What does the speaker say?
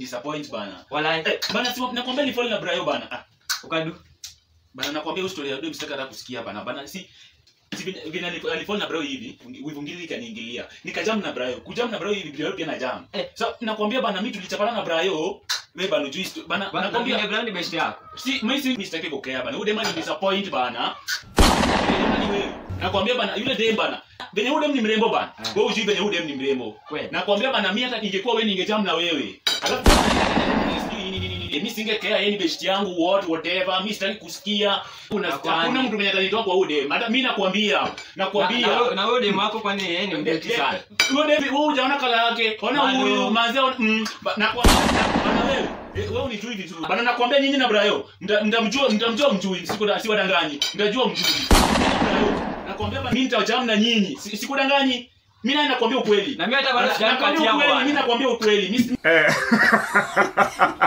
disappoint bana Walai. eh, bana si nakwambia ni fall na Brayo bana ah, Ukadu. bana nakwambia hiyo story ya dem sitaka hata kusikia bana bana si si vile vile alif- alifall na Brayo hivi wivu ngili ikaniingilia nikajam na Brayo kujam na Brayo hivi Brayo pia na jam Eh. so nakwambia bana mimi tulichapana na Brayo wewe bana ujui sto- bana Ba- nakwambia na brand best yako. si mimi si mimi sitaki kukea bana yule dem ni disappoint bana Yule dem ni wewe nakwambia bana yule dem bana venye yule dem ni mrembo bana Eh. wewe ujui venye yule dem ni mrembo Kweli. nakwambia bana mimi hata ningekuwa wewe ningejam na wewe alafu sijui nini nini nini mimi singekea yeye ni best yangu what whatever mimi sitaki kusikia kuna Nakwambia. hakuna mtu mwenye atanitoa kwa ude hata mimi nakwambia Na- nakwambia na wewe- Na wewe demu wako kwani yeye ni mdeti sana. wewe David wewe hujaona kala yake ona Bado. huyu manzi mm, ba- nakwambia bana wewe eh, wewe unijui vizuri bana nakwambia nyinyi na Brayo mta- mtamjua mtamjua mjui siku siwadanganyi mtajua mjui Brayo, nakwambia bana mimi nitajam na nyinyi Si- sikudanganyi mimi naye nakwambia ukweli Na mimi hata bado Na- sijamu nakwambia kati yangu ukweli bwana. mimi nakwambia ukweli mimi si- Eh.